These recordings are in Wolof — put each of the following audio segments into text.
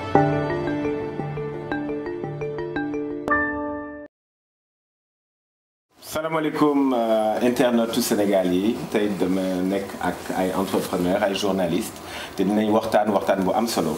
salaamaaleykum internetu Sénégal yi tey dama nekk ak ay entrepreneur ay journaliste te dinañ waxtaan waxtaan bu am solo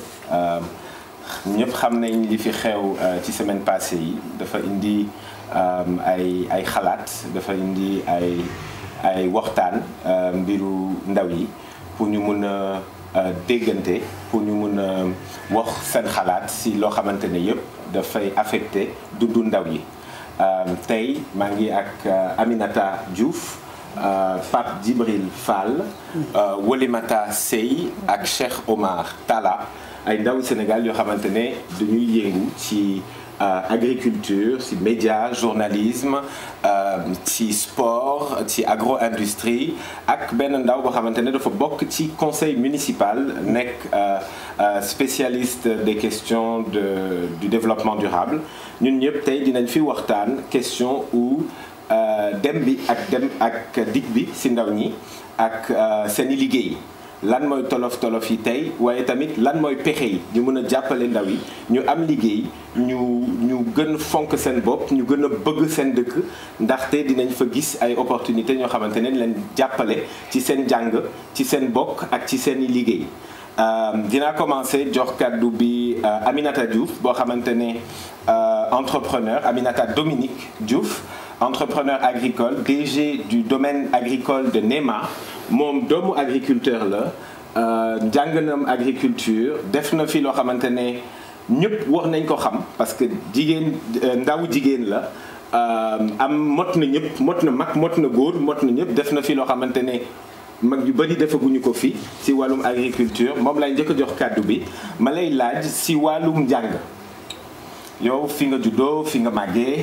ñëpp xam nañ li fi xew ci semaine passée yi dafa indi ay ay xalaat dafa indi ay ay waxtaan mbiru ndaw yi pour ñu mun a déggante pour ñu mun a wax seen xalaat si loo xamante ne yëpp dafay affecté dundu ndaw yi tey maa ngi ak Aminata Diouf Pape Djibril Fall Wolimata Sey ak Cheikh Omar Talla ay ndaw Sénégal yoo xamante ne dañuy yëngu ci agriculture ci média journalisme ci sport ci agro-industrie ak benn ndaw boo xamante ne dafa bokk ci conseil municipal nekk spécialiste des questions de du développement durable ñun ñëpp tey dinañ fi waxtaan question ou dem bi ak dem ak dig bi ci ndaw ñi ak seeni liggéey lan mooy tolof tolof yi tey waaye tamit lan mooy pexe yi ñu mën a jàppale ndaw yi ñu am liggéey ñu ñu gën fonk seen bopp ñu gën a bëgg seen dëkk ndaxte dinañ fa gis ay opportunité ñoo xamante ne leen jàppale ci seen jàng ci seen bokk ak ci seen i liggéey dinaa commencer jox kàddu bi Aminata Diouf boo xamante ne entrepreneur Aminata Dominique Diouf entrepreneur agricole DG du domaine agricole de NEMA moom doomu agriculteur la njànganam agriculture def na fi loo xamante ne ñëpp wax nañ ko xam parce que jigéen ndaw jigéen la am mot na ñëpp mot na mag mot na góor mot na ñëpp def na fi loo xamante ne mag yu bëri defaguñu ko fi si wàllum agriculture moom lay njëkk a jox kàddu bi ma lay laaj si wàllum njàng yow fi nga juddoo fi nga màggee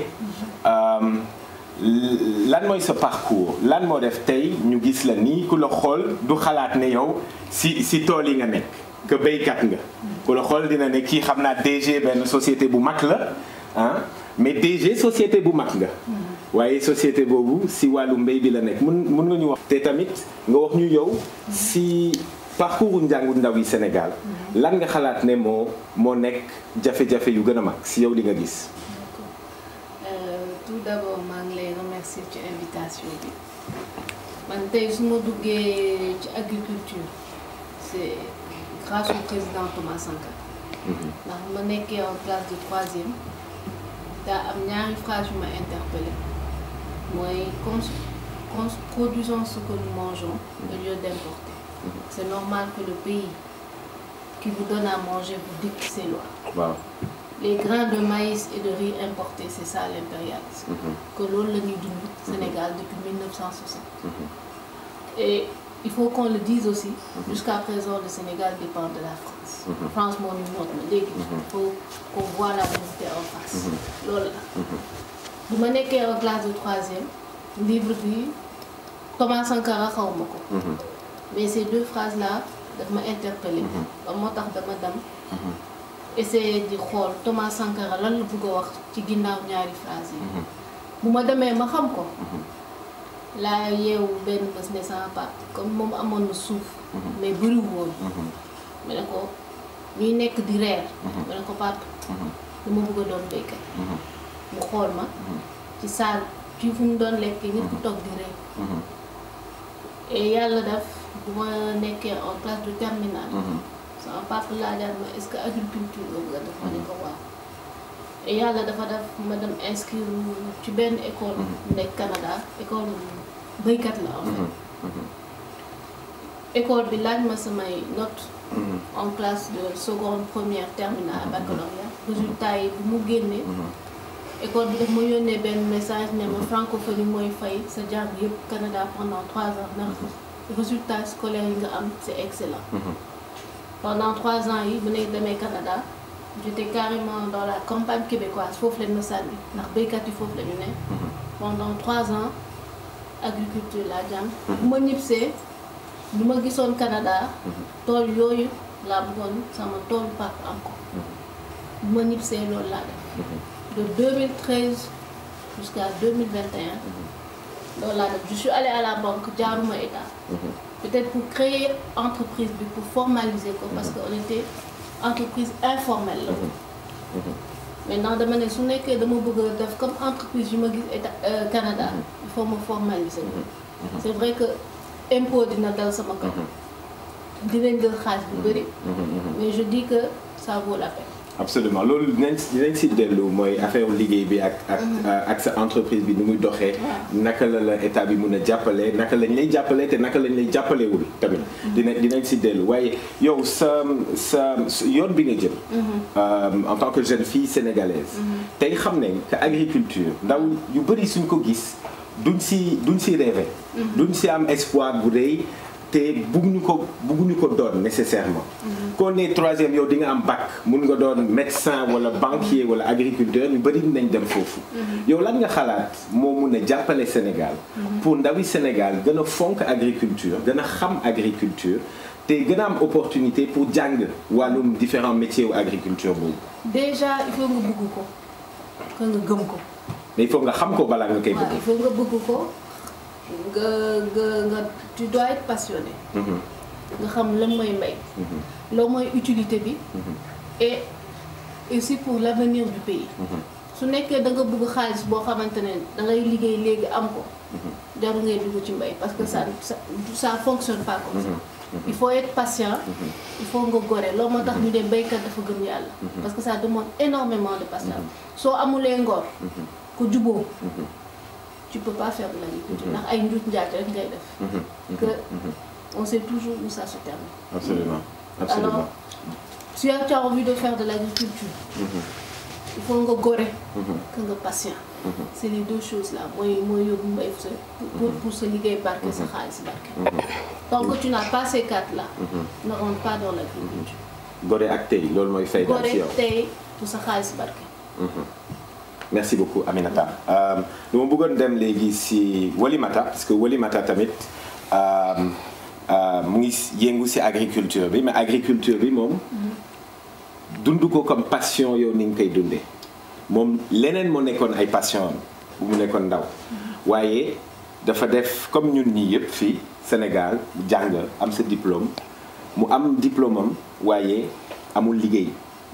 lan mooy sa parcours lan moo def tey ñu gis la nii ku la xool du xalaat ne yow si si tool yi nga nekk que béykat nga ku la xool dina ne kii xam naa DG benn société bu mag la ah mais DG société bu mag nga waaye société boobu si wàllu mbéy bi la nekk mun mun nga ñu wax te tamit nga wax ñu yow si parcours njàngu ndaw yi Sénégal lan nga xalaat ne moo moo nekk jafe-jafe yu gën a mag si yow li nga gis tout d'abord maa ngi lay remercier ci invitation bi man tey su ma duggee ci agriculture c'est grâce au président Thomas Sankara ndax ma nekkee en classe de troisième daa am ñaari phrase yu ma interpellé mooy cons produisons ce que nous mangeons au lieu d'importer c'est normal que le pays qui vous donne à manger vous dicte ses lois waaw les grains de maïs et de riz importés c'est ça l'impérialisme que loolu la ñuy dund Sénégal depuis 1960 et il faut qu'on le dise aussi jusqu'à présent le Sénégal dépend de la France France moo ñu noot na léegi il faut qu'on voit la vérité en face loolu la bu ma nekkee en classe de troisième livre bi Thomas Sankara xaw ma ko mais ces deux phrases là daf ma interpellé ba moo tax dama dem essayer di xool Thomas Sankara lan la bëgg a wax ci ginnaaw ñaari phrase yi bu ma demee ma xam ko laa yeewu benn bés ne sama papa comme moom amoon na suuf mais bëriwu woon ma ne ko ñuy nekk di reer ma ne ko papa dama bëgg a doon béykat mu xool ma ci saal ci fu mu doon lekkee nit ku toog di reer et yàlla def bu ma nekkee en classe de terminale sama papa laajaat ma est-ce que agriculture boobu nga def ma ne ko waaw et yàlla dafa def ma dem inscrire ci benn école bu nekk Canada école béykat la en fait école bi laaj ma samay notes en classe de seconde première terminale baccalauréat résultat yi bu mu génnee école bi daf ma yónnee benn message ne ma francophonie mooy fay sa jàng yëpp Canada pendant trois ans ndax résultat scolaire yi nga am c'est excellent pendant trois ans yi bu nekk demee Canada j'étais carrément dans la campagne québécoise foofu lañ ma sànni ndax béykat yi foofu la ñu ne pendant trois ans agriculture laa jàng bu ma ñibbisee lu ma gisoon Canada tool yooyu laa bëggoon sama toolu papa am ko bu ma ñibbisee loolu laa def de 2013 jusqu'à 2021 loolu laa def je suis allée à la banque jaaruma état peut-être pour créer entreprise bi pour formaliser ko parce que on était entreprise informelle la maintenant dama ne su nekkee dama bëgg a def comme entreprise yu ma gis état Canada il faut ma formaliser c'est vrai que impôt dina dal sama kaw dinañ jël xaalis bu bëri mais je dis que ça vaut la peine absolument loolu dinañ dinañ si dellu mooy affaire liggéey bi ak ak ak sa entreprise bi ni muy doxee naka la la état bi mun a jàppale naka lañ lay jàppale te naka lañ lay jàppalewul tamit dina dinañ si dellu waaye yow sa sa yoon bi nga jël en tant que jeune fille sénégalaise tey xam nañ que agriculture ndaw yu bëri suñ ko gis duñ si duñ si rêver duñ si am espoir bu rëy te bugguñu ko bugguñu ko doon nécessairement koo ne troisième yow di nga am bac mun nga doon médecin wala banquier wala agriculteur ñu bëri nañ dem foofu yow lan nga xalaat moo mun a jàppale Sénégal pour ndawi Sénégal gën a fonk agriculture gën a xam agriculture te gën a am opportunité pour jàng wàllum différents métiers wu agriculture boobu déjà il faut nga bëgg ko que nga gëm ko mais il faut nga xam ko balaa nga koy waaw bëgg il faut nga bëgg ko nga nga nga tu dois être passionné nga xam lan mooy mbay loolu mooy utilité bi et aussi pour l'avenir du pays su nekkee da nga bëgg xaalis boo xamante ne da ngay liggéey léegi am ko jarul ngay dugg ci mbay parce que ça ça ça fonctionne pas comme ça il faut être patient il faut nga gore loolu moo tax ñu ne béykat dafa gëm yàlla parce que ça demande énormément de patience soo amulee ngor ku juboo tu peux pas faire de l'agriculture ndax ay njuut njaaj rek ngay def que on sait toujours où ça se termine absolument absolument alors si tu as envie de faire de l'agriculture il faut nga gore que nga patient c'est les deux choses là mooy mooy yóbbu mbay sa pour pour sa liggéey barke sa xaalis barke tant que tu n'as pas ces quatre là ne rentre pas dans l'agriculture gore ak tey loolu mooy fay daal gore ci yow tey pour sa xaalis barke merci beaucoup Aminata lu ma bëggoon dem léegi si Walimata parce que Walimata tamit euh, euh, mu ngi yëngu si agriculture bi mais agriculture bi moom dund ko comme passion yow ni nga koy dundee moom leneen moo nekkoon ay passion am bu mu nekkoon ndaw waaye dafa def comme ñun ñii yëpp fii Sénégal jàng am sa diplôme mu am diplôme am waaye amul liggéey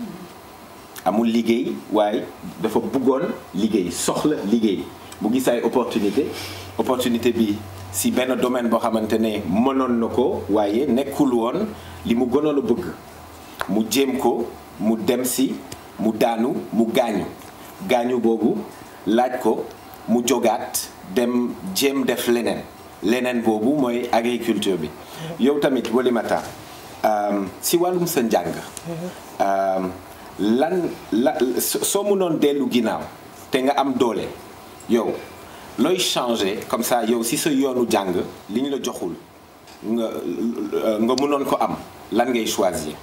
amul liggéey waaye dafa bëggoon liggéey soxla liggéey bu gis ay opportunité opportunité bi si benn domaine boo xamante ne mënoon na ko waaye nekkul woon li mu gënoon a bëgg mu jéem ko mu dem si mu daanu mu gaañu gaañu boobu laaj ko mu jogaat dem jéem def leneen leneen boobu mooy agriculture bi yow tamit Walimata euh, si wàllum sa njàng euh, lan la soo mënoon dellu ginnaaw te nga am doole yow looy changer comme ça yow si sa yoonu jàng li ñu la joxul nga nga mënoon ko am lan ngay choisir.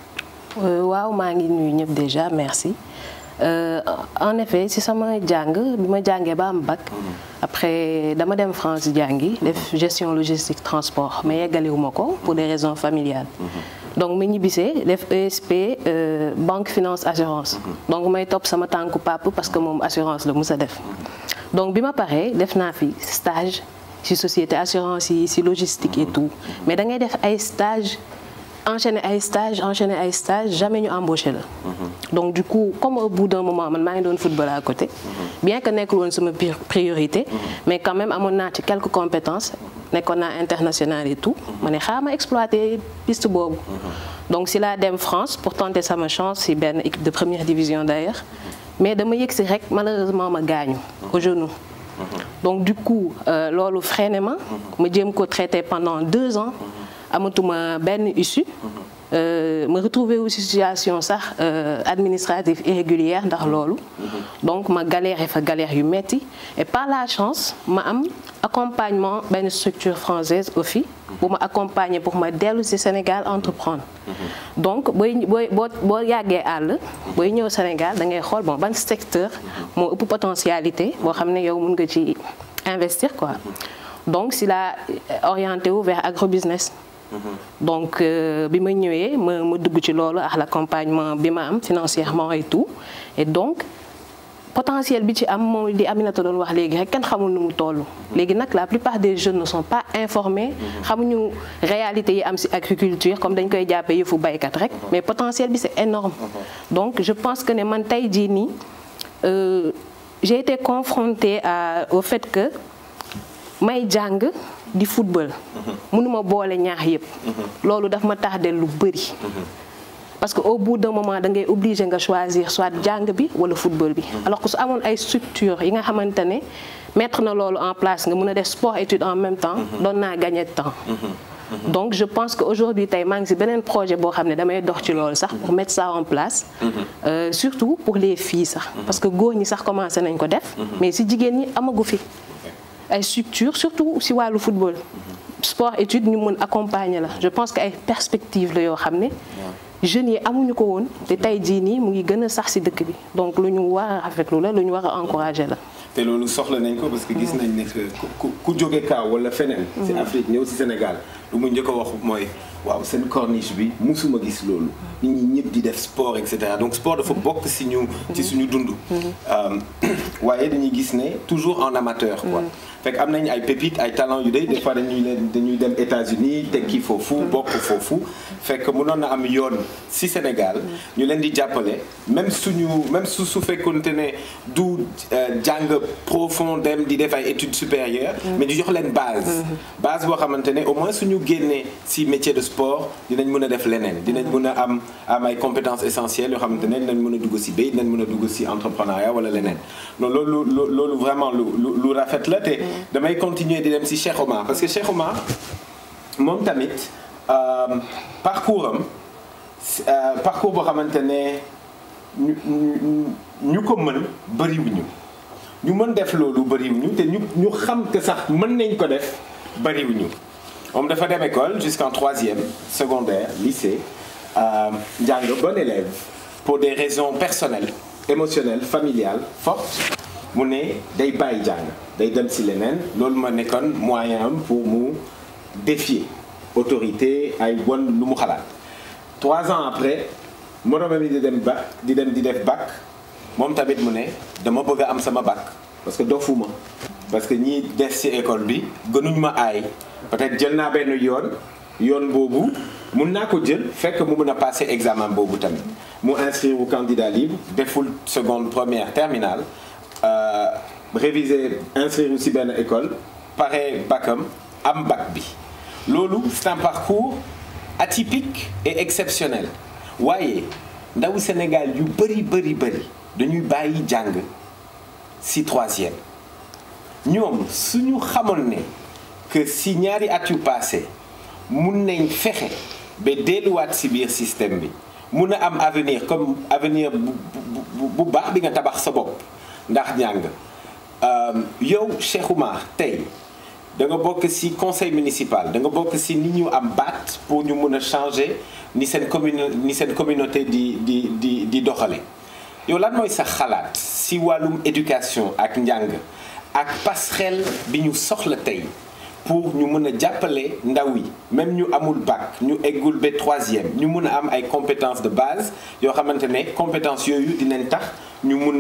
waaw maa ngi nuyu ñëpp déjà merci Euh, en effet si sama jàng bi ma jàngee ba am bac après dama dem France jàngi def gestion logistique transport mais yeggaliwuma ko pour des raisons familiales donc ma ñibbisee def ESP euh, banque finance assurance donc may topp sama tànku pap parce que moom assurance la mus a def donc bi ma paree def naa fi stage ci société assurance yi ci logistique et tout mais da ngay def ay stage enchaîner ay stage enchaîner ay stage jamais ñu embauché la donc du coup comme au bout d'un moment man maa ngi doon football à côté bien que nekkul woon sama priorité mais quand même amoon naa ci quelques compétences nekkoon naa international et tout ma ne xaaral ma exploiter piste boobu donc si laa dem France pour tenter sama chance si benn équipe de première division d'ailleurs mais dama yëg si rek malheureusement ma gaañu au genou donc du coup euh, loolu freiné ma ma jéem ko traiter pendant deux ans amatuma benn issue ma retrouvé wu situation sax administrative irrégulière ndax loolu donc ma galère fa galère yu metti et par la chance ma am accompagnement benn structure française OFI bu ma accompagner pour ma dellu ci Sénégal entreprendre donc booy booy boo boo yàggee àll booy ñëw Sénégal da ngay xool bon ban secteur moo ëpp potentialité boo xam ne yow mën nga ci investir quoi donc si la orienté wu vers agrobusiness donc bi ma ñëwee ma ma dugg ci loolu ak l'accompagnement bi ma am financièrement et tout et donc potentiel bi ci am moom di Aminata doon wax léegi rek kenn xamul nu mu toll. léegi nag la plupart des jeunes ne sont pas informés. xamuñu réalité yi am ci agriculture comme dañ koy jàppee yëfu baykat rek. mais potentiel bi c'est énorme donc je pense que ne man tey jii nii j'ai été confrontée à au fait que may jàng di football. mënuma boole ñaar yëpp. loolu daf ma tardé lu bari. parce que au bout d'un moment da ngay obligé nga choisir soit jàng bi wala football bi. alors que su amoon ay structures yi nga xamante ne mettre na loolu en place nga mën a def sport étude en même temps. doon naa gagner de temps. donc je pense que aujourd'hui tey maa ngi ci beneen projet boo xam ne damay dox ci loolu sax pour mettre ça en place. Euh, surtout pour les filles sax. parce que góor ñi sax commencé nañ ko def. mais ci jigéen ñi amagu fi. ay structures surtout ci wàllu football. sport étude ñu mën accompagner la je pense que ay perspectives la yoo xam ne. jeunes yi amuñu ko woon te tey jii nii mu ngi gën a sax ci dëkk bi donc lu ñu war a rafetlu la lu ñu war a encourager la. te loolu soxla nañ ko parce que gis nañ ne que ku ku jóge kaaw wala feneen. ci Afrique ñëw ci Sénégal lu mu njëkk a wax mooy waaw seen corniche bi musuma gis loolu. nit ñi ñëpp di def sport et cetera donc sport dafa bokk ci ñu. ci suñu dund. waaye dañuy gis ne toujours en amateur quoi. fekk am nañ ay pépites ay talents yu day des fois dañuy leen dañuy dem États-Unis tekki foofu bokk foofu fekk mënoon na am yoon ci Sénégal ñu leen di jàppale même suñu même su su fekkoonte ne du jàng profond dem di def ay études supérieures mais ñu jox leen base base boo xamante ne au moins suñu génnee ci métier de sport dinañ mën a def leneen dinañ mën a am am ay compétences essentielles yoo xamante ne dinañ mën a dugg ci béy dinañ mën a dugg ci entrepreneuriat wala leneen non loolu loolu vraiment lu lu rafet la te damay continuer di dem ci Cheikh Omar parce que Cheikh Omar moom tamit parcours am parcours boo xamante ne ñu ñu ko mën bariwuñu ñu mën def loolu bariwuñu te ñu ñu xam que sax mën nañ ko def bariwuñu moom dafa dem école jusqu'en troisième secondaire lycée njàng bon élève pour des raisons personnelles émotionnelles familiales fortes mu ne day bàyyi jàng day dem ci leneen loolu ma nekkoon moyen am pour mu défier autorité ay won lu mu xalaat trois ans après moroomam yi di dem bac di dem di def bac moom tamit mu ne dama bëgg a am sama bac parce que dofuma parce que ñii des ci école bi gënuñ ma aay peut-être jël naa benn yoon yoon boobu mun naa ko jël fekk mu mun a passer examen boobu tamit mu inscrire au candidat libre deful seconde première terminale Euh, réviser inscrire ci benn école pare bacam am bac bi loolu c'est un parcours atypique et exceptionnel waaye ndawu Sénégal yu bari bari bari dañuy bàyyi jàng ci troisième ñoom suñu xamoon ne que ci ñaari at yu passé mun nañ fexe ba delluwaat ci biir système bi mun a am avenir comme avenir bu bu baax bi nga tabax sa bopp ndax njàng yow Cheikh Oumar tey da nga bokk ci conseil municipal da nga bokk ci ni ñu am baat pour ñu mun a changer ni seen commune ni seen communauté di di di di doxale yow lan mooy sa xalaat ci wàllum éducation ak njàng ak passerelle bi ñu soxla tey pour ñu mun a jàppale ndaw yi même ñu amul bac ñu eggul ba troisième ñu mun a am ay compétences de base yoo xamante ne compétences yooyu dinañ tax ñu mun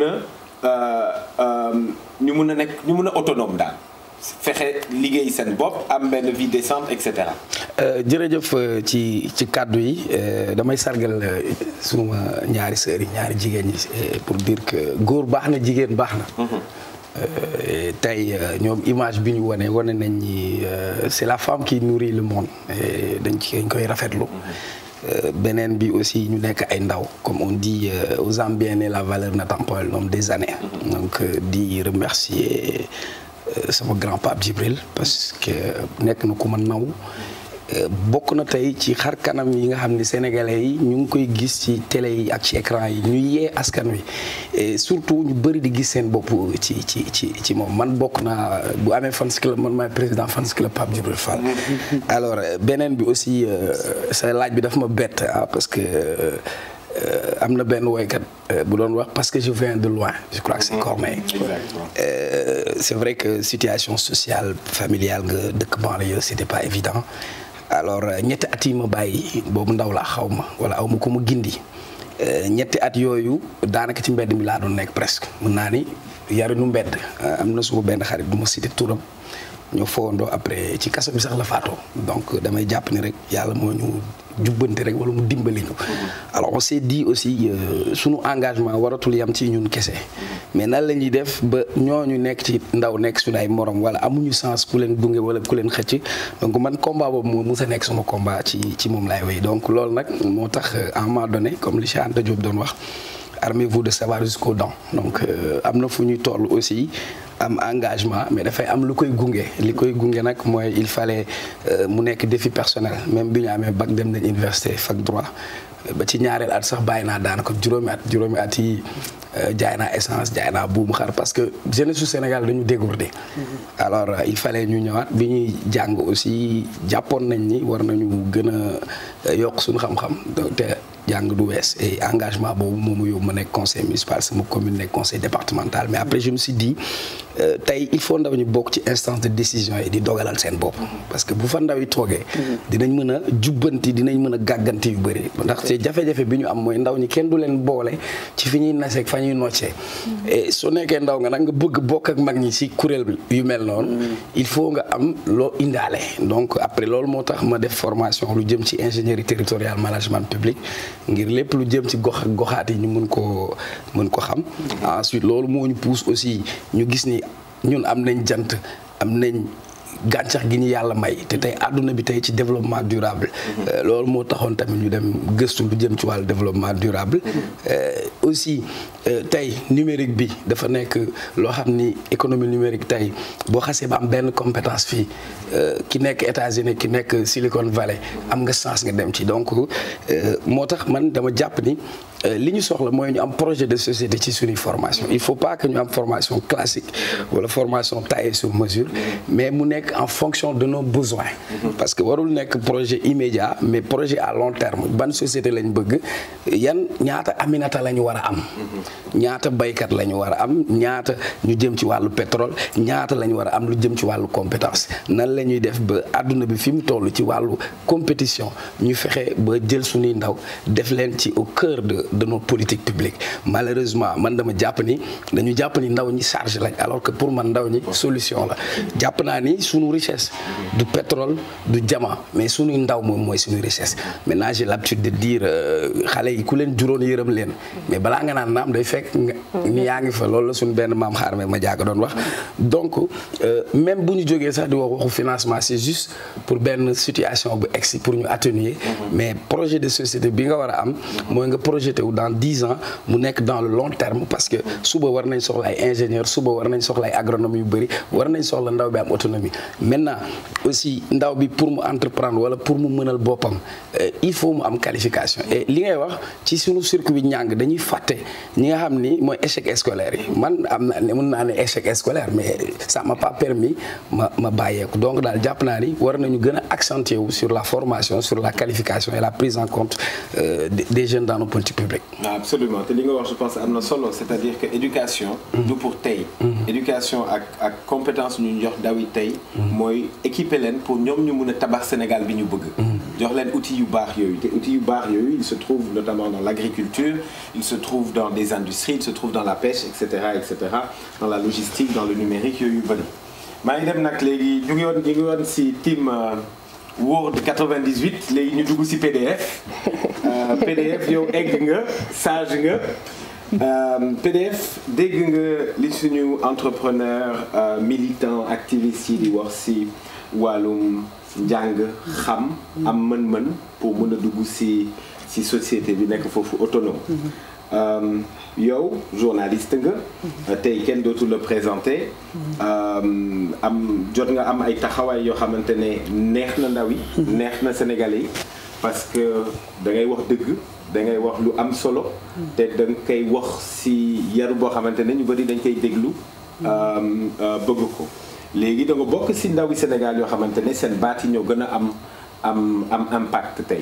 a ñu mun a nekk ñu mun a autonome daal fexe liggéey seen bopp am benn vie décente et cetera. jërëjëf ci ci kàddu yi damay sargal suma ñaari sœurs yi ñaari jigéen ñi pour dire que góor baax na jigéen baax na. tey ñoom image bi ñu wane wane nañ ni c'est la femme qui nourrit le monde dañ ci dañ koy rafetlu. beneen bi aussi ñu nekk ay ndaw comme on dit aux Zambiens la valeur n'attend pas le nombre des années. donc di remercier sama grand pape Djibril parce que nekk na ku ma naw bokk na tey ci xar kanam yi nga xam ne sénégalais yi ñu ngi koy gis ci télé yi ak ci écran yi ñu yee askan wi et surtout ñu bëri di gis seen bopp ci ci ci ci moom man bokk naa bu amee fans club man maay président fans club Pape Djibril Fall. alors beneen bi aussi sa laaj bi daf ma bett ah parce que. am na benn woykat bu doon wax parce que je viens de loin je crois que c'est Corneille c'est vrai que situation sociale familiale nga dëkk banlieue c'était pas évident alors ñetti at yi ma bàyyi boobu ndaw laa xaw ma wala aw ma ko ma gindi ñetti at yooyu daanaka ci mbedd mi laa doon nekk presque mën naa ni yarinu mbedd am na suma benn xarit du ma cité turam ñoo fowandoo après ci kaso bi sax la faatoo donc damay jàpp ni rek yàlla moo ñu jubbanti rek wala mu dimbali ñu. alors on s'est dit aussi sunu engagement waratul yam ci ñun kese. mais nan la ñuy def ba ñooñu nekk ci ndaw nekk suñu ay morom wala amuñu sens ku leen gunge wala ku leen xëcc donc man combat boobu moo mus a nekk sama combat ci ci moom laay wéy donc loolu nag moo tax à un moment donné comme li Cheikh Anta Diop doon wax. armez-vous de savoir jusqu'aux dents donc am na fu ñuy toll aussi am engagement mais dafay am lu koy gunge li koy gunge nag mooy il fallait mu nekk défi personnel même bi ñu amee bac dem nañ université fac droit ba ci ñaareel at sax bàyyi naa daanaka juróomi at juróomi at yi jaay naa essence jaay naa buumu xar parce que jeunesse su Sénégal dañu dégourdé alors il fallait ñu ñëwaat bi ñuy jàng aussi jàppoon nañ ni war nañu gën a yokk suñu xam-xam te jàng du wees et engagement boobu moom mu yóbbu ma nekk conseil municipal sama commune nekk conseil départemental mais après je me suis dit tey il faut ndaw ñu bokk ci instance de décision yi di dogalal seen bopp parce que bu fa ndaw yi toogee dinañ mën a jubbanti dinañ mën a gàgganti yu bëri ndaxte jafe-jafe bi ñu am mooy ndaw ñi kenn du leen boole ci fi ñuy naseeg fa ñuy noccee et su nekkee ndaw nga nag nga bëgg bokk ak mag ñi ci kuréel yu mel noonu il faut nga am loo indaale donc après loolu moo tax ma def formation lu jëm ci ingénierie territoriale management public ngir lépp lu jëm ci gox ak goxaat yi ñu mën koo mën ko xam ensuite loolu moo ñu pousse aussi ñu gis ni ñun am nañ jant am nañ gàncax gi ñu yàlla may te tey àdduna bi tey ci développement durable loolu moo taxoon tamit ñu dem gëstu lu jëm ci wàllu développement durable aussi tey numérique bi dafa nekk loo xam ni économie numérique tey boo xasee ba am benn compétence fii ki nekk États-Unis ki nekk Silicon Valley am nga chance nga dem ci donc moo tax man dama jàpp ni li ñu soxla mooy ñu am projet de société ci suñuy formation il faut pas que ñu am formation classique wala formation taillée sur mesure mais mu nekk en fonction de nos besoins parce que warul nekk projet immédiat mais projet à long terme ban société lañ bëgg yan ñaata aminata la ñu war a am ñaata baykat la ñu war a am ñaata ñu jëm ci wàllu pétrole ñaata la ñu war a am lu jëm ci wàllu compétence nan la ñuy def ba àdduna bi fi mu toll ci wàllu compétition ñu fexe ba jël suñuy ndaw def leen ci au cœur de de nos politiques publiques malheureusement man dama jàpp ni dañu jàpp ni ndaw ñi charge lañ alors que pour man ndaw ñi solution la jàpp naa ni sunu richesse du pétrole du diamant mais sunuy ndaw moom mooy suñu richesse maintenant j'ai l'habitude de dire xale yi ku leen juróon yërëm leen mais balaa nga naan naam day fekk ni yaa ngi fa loolu la suñu benn maam xaar ma jaaga doon wax donc même bu ñu jógee sax di wax waxu financement c'est juste pour benn situation bu egsi pour ñu atténuer mais projet de société bi nga war a am mooy nga projeté wu dans dix ans mu nekk dans le long terme parce que suba war nañ soxla ay ingénieur suba war nañ soxla ay agronome yu bëri war nañ soxla ndaw bi am autonomie maintenant aussi ndaw bi pour mu entreprendre wala pour mu mënal boppam il faut mu am qualification et li ngay wax ci sunu circuit bi ñàng dañuy fàtte ñi nga xam ni mooy échec scolaire yi man am na ne mën naa ne échec scolaire mais ça m'a pas permis ma ma bàyyeeku donc daal jàpp naa ni war nañu gën a accentuer wu sur la formation sur la qualification et la prise en compte des jeunes dans nos politiques publiques. absolument te li nga wax je pense am na solo c'est-à-dire que éducation. du pour tey. éducation ak ak compétence ñu jox ndaw yi tey. mooy équiper leen pour ñoom ñu mun a tabax Sénégal bi ñu bëgg. jox leen outils yu baax yooyu te outils yu baax yooyu il se trouve notamment dans l'agriculture il se trouve dans des industries il se trouve dans la pêche et cetera et cetera dans la logistique dans le numérique yooyu bëri. maa ngi dem nag léegi ñu ngi woon ñu ngi woon si team Word 98 léegi ñu dugg si PDF PDF yow egg nga sage nga PDF dégg nga li suñu entrepreneur militant activiste yi di wax si wàllum njàng xam am mën-mën pour mën a dugg si si société bi nekk foofu autonome yow journaliste nga tey kenn dootu la présenté am jot nga am ay taxawaay yoo xamante ne neex na ndaw yi neex na Sénégalais yi parce que da ngay wax dëgg da ngay wax lu am solo te da nga koy wax si yaru boo xamante ne ñu bëri dañ koy déglu bëgg ko léegi da nga bokk si ndawi Sénégal yoo xamante ne seen baat yi ñoo gën a am am am impact tey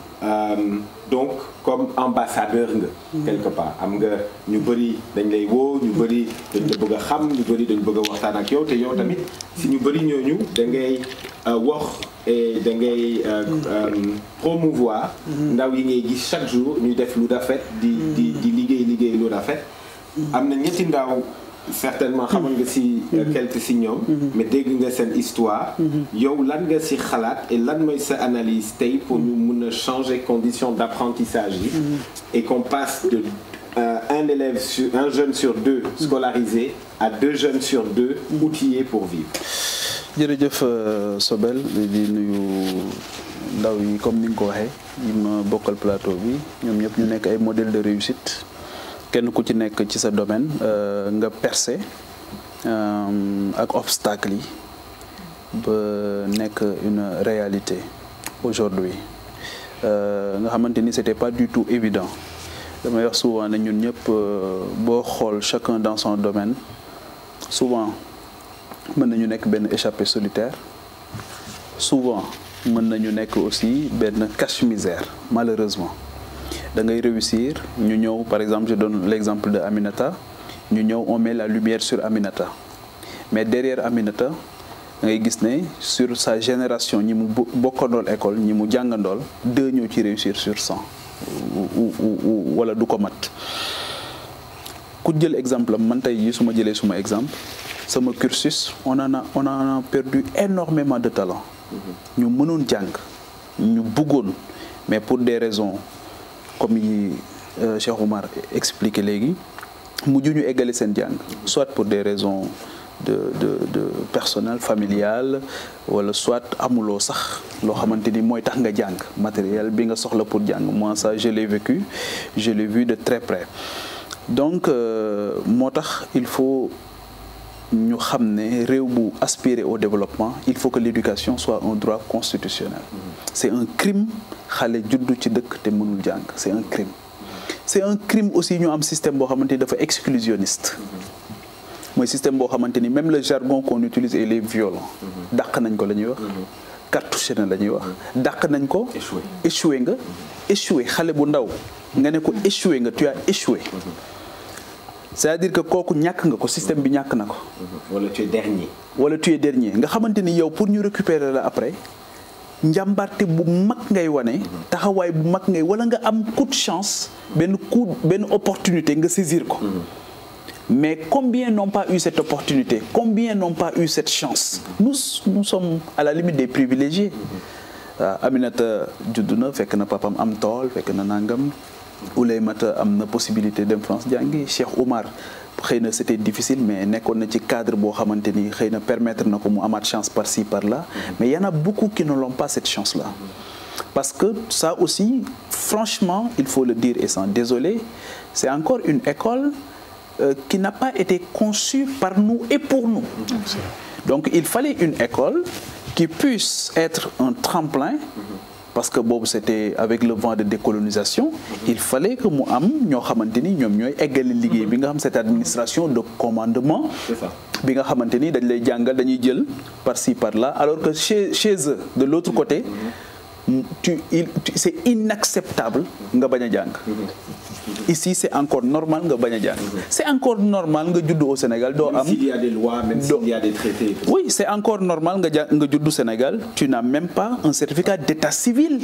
donc comme ambassadeur nga quelque part am nga ñu bëri dañ lay woo ñu bëri dañ la bëgg a xam ñu bëri dañ bëgg a waxtaan ak yow te yow tamit si ñu bëri ñooñu da ngay wax et da ngay promouvoir ndaw yi ngay gis chaque jour ñuy def lu rafet di di di liggéey liggéey lu rafet am na ñetti ndaw certainement xamoon nga si quelque si ñoom mais dégg nga seen histoire yow lan nga si xalaat et lan mooy sa analyse tey pour ñu mun a changer conditions d'apprentissage yi et qu'on passe de un élève sur un jeune sur deux scolarisé à deux jeunes sur deux outillés pour vivre jërëjëf Sobel di nuyu ndaw yi comme ni nga ko waxee yi ma bokkal plateau bi ñoom ñëpp ñu nekk ay modèle de réussite kenn ku ci nekk ci sa domaine nga percé ak obstacle yi ba nekk une réalité aujourd'hui nga xamante ni c'était pas du tout évident damay wax souvent ne ñun ñëpp boo xool chacun dans son domaine souvent mën nañu nekk benn échappé solitaire souvent mën nañu nekk aussi benn cache-misère malheureusement da ngay réussir ñu ñëw par exemple je donne l'exemple de Aminata ñu ñëw on met la lumière sur Aminata mais derrière Aminata da ngay gis ne sur sa génération ñi mu bokkandool école ñi mu jàngandool deux ñëw ci réussir sur cent wala du ko mat ku jël exemple am man tey yi su ma jëlee suma exemple sama cursus on en a on en a perdu énormément de talent ñu mënoon jàng ñu bëggoon mais pour des raisons comme yi Cheikh Oumar expliqué léegi mujj ñu eggale seen jàng soit pour des raisons de de de personnel familial wala soit amuloo sax loo xamante ni mooy tax nga jàng matériel bi nga soxla pour jàng moi ça je l'ai vécu je l'ai vu de très près donc moo tax il faut ñu xam ne réew bu aspirer au développement il faut que l'éducation soit un droit constitutionnel c'est un crime xale juddu ci dëkk te mënul jàng c'est un crime c'est un crime aussi ñu am système boo xamante ni dafa exclusionniste mooy système boo xamante ni même le jargon qu'on utilise il est violent dàq nañ ko la ñuy wax cartouché na la ñuy wax dàq nañ ko échoué nga échoué xale bu ndaw nga ne ko échoué nga tu as échoué c'est-à-dire que kooku ñàkk nga ko système bi ñàkk na ko wala tu es dernier wala tu es dernier nga xamante ni yow pour ñu récupérer la après njàmbarte bu mag ngay wane taxawaay bu mag ngay wala nga am coup de chance benn coup benn opportunité nga saisir ko mais combien n'ont pas eu cette opportunité combien n'ont pas eu cette chance nous nous sommes à la limite des privilégiés waaw Aminata judd na fekk na papam am tool fekk na nangam Ouleymata am na possibilité dem France jàngi Cheikh Oumar xëy na c'était difficile mais nekkoon na ci cadre boo xamante ni xëy na permettre na ko mu amaat chance par-ci par-là mais il y en a beaucoup qui ne l'ont pas cette chance-là parce que ça aussi franchement il faut le dire et sans désoler c'est encore une école euh, qui n'a pas été conçue par nous et pour nous donc il fallait une école qui puisse être un tremplin parce que boobu c'était avec le vent de décolonisation il fallait que mu am ñoo xamante ni ñoom ñooy eggale liggéey bi nga xam cette administration de commandement bi nga xamante ni dañ lay jàngal dañuy jël par-ci par-là alors que chez chez eux de l'autre côté tu il c'est inacceptable nga bañ a jàng ici c'est encore normal nga bañ a jàng c'est encore normal nga judd au Sénégal doo am même s'il y a des lois même s'il y a des traités oui c'est encore normal nga jàng nga judd Sénégal tu n'as même pas un certificat d'état civil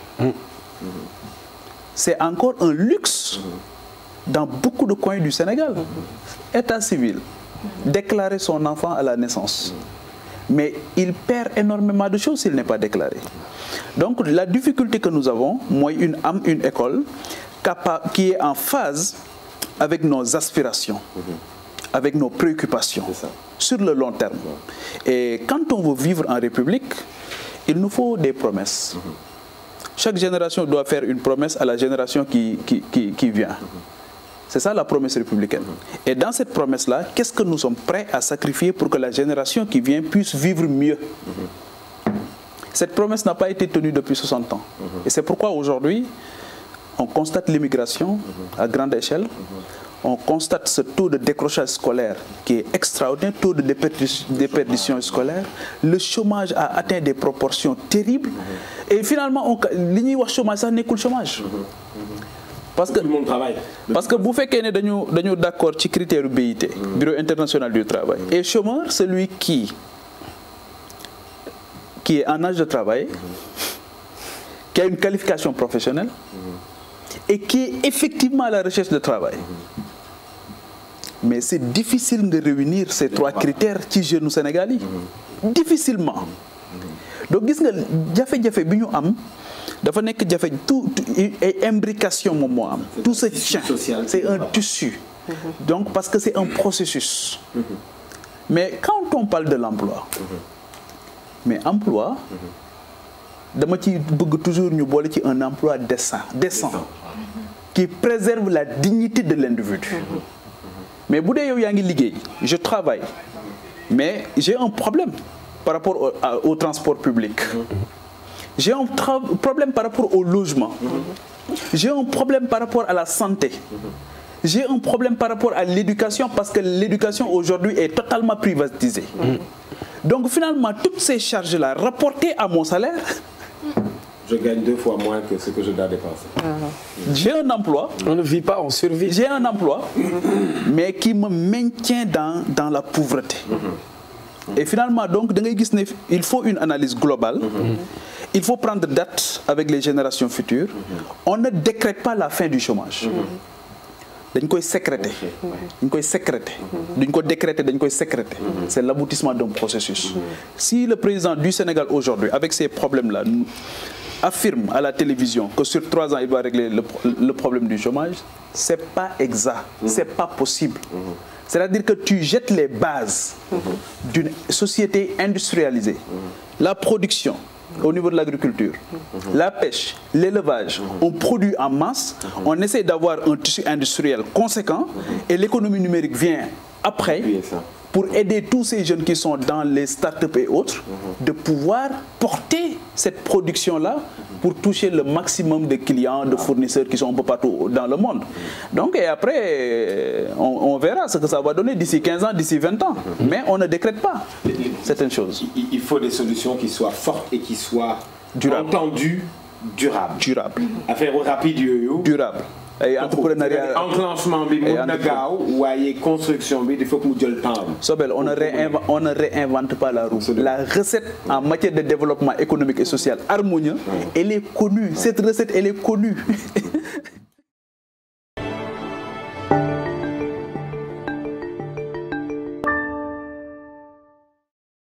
c'est encore un luxe dans beaucoup de coins du Sénégal état civil déclarer son enfant à la naissance mais il perd énormément de choses s'il n'est pas déclaré donc la difficulté que nous avons mooy une am une école capable qui est en phase avec nos aspirations avec nos préoccupations sur le long terme et quand on veut vivre en République il nous faut des promesses chaque génération doit faire une promesse à la génération qui qui qui qui vient c'est ça la promesse républicaine et dans cette promesse-là qu'est-ce que nous sommes prêts à sacrifier pour que la génération qui vient puisse vivre mieux cette promesse n'a pas été tenue depuis 60 ans et c'est pourquoi aujourd'hui on constate l'immigration à grande échelle on constate ce taux de décrochage scolaire qui est extraordinaire, taux de déperdition, déperdition scolaire. Le chômage a atteint des proportions terribles. Et finalement, on, li ñuy wax chômage sax nekkul chômage. Parce que Tout le monde travaille. parce que bu fekkee ne dañu dañu d'accord ci critère BIT Bureau international du travail et chômeur celui qui qui est en âge de travailler qui a une qualification professionnelle et qui est effectivement à la recherche de travail mais c'est difficile de réunir ces trois critères ci jeunes Sénégal yi difficilement donc gis nga jafe-jafe bi ñu am dafa nekk jafe tout ay imbrication moom moo am tout se tient social. c'est un tissu donc parce que c'est un processus mais quand on parle de l'emploi mais emploi dama ci bëgg toujours ñu boole ci un emploi décent décent qui préserve la dignité de l'individu mais bu dee yow yaa ngi liggéey je travaille mais j'ai un problème par rapport au, à- au transport public j'ai un tra- problème par rapport au logement j'ai un problème par rapport à la santé j'ai un problème par rapport à l'éducation parce que l'éducation aujourd'hui est totalement privatisée donc finalement toutes ces charges-là rapportées à mon salaire Je gagne deux fois moins que ce que je dois dépenser. j'ai un emploi On ne vit pas, on survit. j'ai un emploi mais qui me maintient dans dans la pauvreté et finalement donc da ngay gis ne il faut une analyse globale il faut prendre date avec les générations futures on ne décrète pas la fin du chômage dañ koy sécréter dañ koy sécréter duñ ko décréter dañ koy sécréter c'est l'aboutissement d'un processus si le président du Sénégal aujourd'hui avec ces problèmes-là nous affirme à la télévision que sur trois ans il va régler le, pro- le problème du chômage c'est pas exact c'est pas possible c'est-à-dire que tu jettes les bases d'une société industrialisée la production au niveau de l'agriculture, la pêche, l'élevage, on produit en masse, on essaie d'avoir un tissu industriel conséquent et l'économie numérique vient après Appuyer ça. pour aider tous ces jeunes qui sont dans les startups et autres de pouvoir porter cette production-là pour toucher le maximum de clients, de fournisseurs qui sont un peu partout dans le monde. Donc et après, euh, on, on verra ce que ça va donner d'ici 15 ans, d'ici 20 ans. Mais on ne décrète pas certaines choses. Il, il faut des solutions qui soient fortes et qui soient Durable. entendues, durables. Durable. affaire rapide yooyu. Durable. Et entrepreneuriat. enclenchement bi mun na entrepre- gaaw waaye construction bi il faut que mu jël temps am. Sobel, on ne, réinvente, on ne réinvente pas la roue. Absolument. La recette en matière de développement économique et social harmonieux, elle est connue. Cette recette, elle est connue.